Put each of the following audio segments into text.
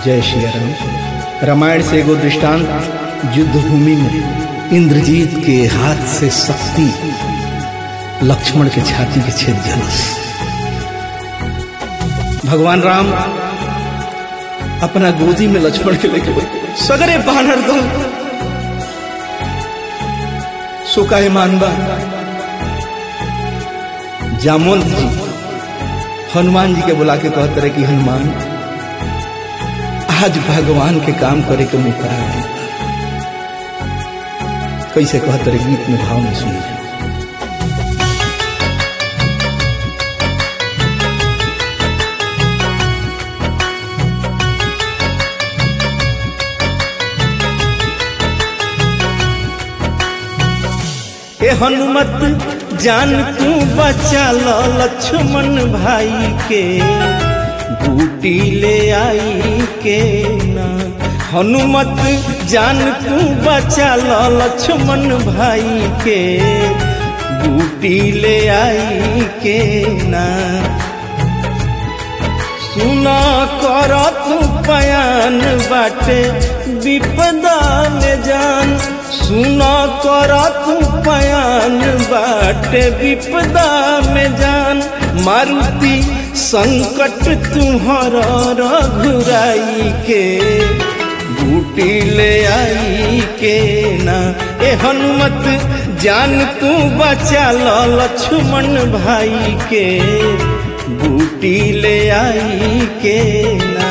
जय श्री राम रामायण से एगो दृष्टांत युद्ध भूमि में इंद्रजीत के हाथ से शक्ति लक्ष्मण के छाती के छेद दिलस भगवान राम अपना गोदी में लक्ष्मण के लेके बैठे सगरे बानर दल सुकाए मानबा जामोल जी हनुमान जी के बुला के कहते रहे कि हनुमान आज भगवान के काम करे के मौका है कैसे कहते रहे गीत में भाव में सुनिए ए हनुमत जान तू बचा लो लक्ष्मण भाई के बूटी ले आई के ना हनुमत जान तू बचा लो लक्ष्मण भाई के बूटी ले आई के ना सुना कर तू पयान बाटे विपदा में जान सुना कर तू पयान बाटे विपदा में जान मारुति संकट तुहर रघुराई के बूटी ले आई के ना ए हनुमत जान तू बचा लो लक्ष्मण भाई के बूटी ले आई के ना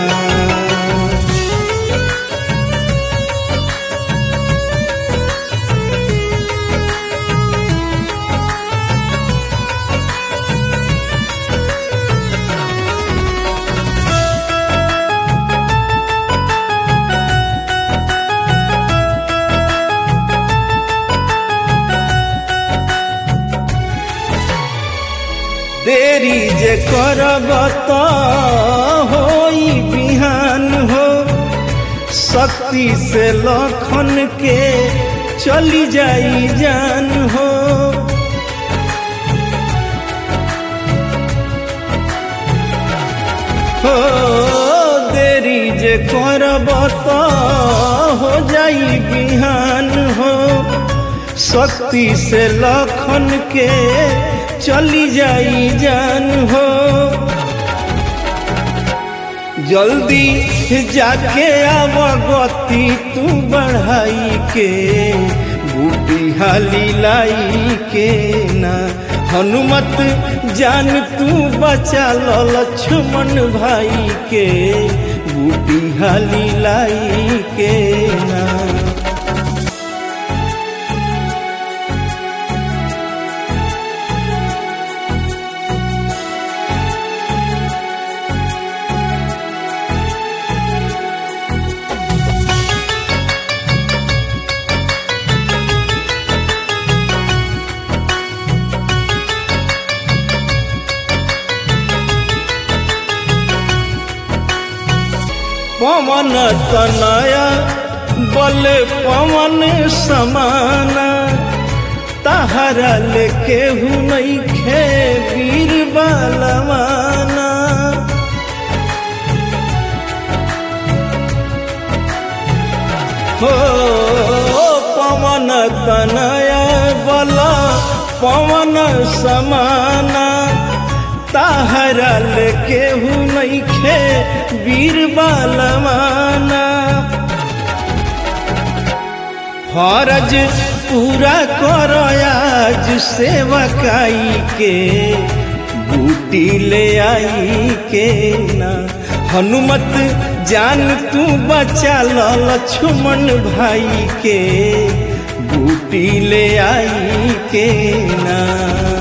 देरी जे करब त होई बिहान हो शक्ति से लखन के चली जाई जान हो हो देरी जे करब त हो जाई बिहान हो शक्ति से लखन के चली जाई जान हो जल्दी जाके आव गति तू बढ़ाई के बूटी हाली लाई के ना हनुमत जान तू बचा लो लक्ष्मण भाई के बूटी हाली लाई के ना पवन तनया बल पवन समाना तहरा लेके हूँ नहीं खे वीर बलवाना हो पवन तनया बल पवन समाना ताहरा लेके हूँ नहीं खे वीर बालवाना फरज पूरा कर आज सेवा काई के बूटी ले आई के ना हनुमत जान तू बचा लो लक्ष्मण भाई के बूटी ले आई के ना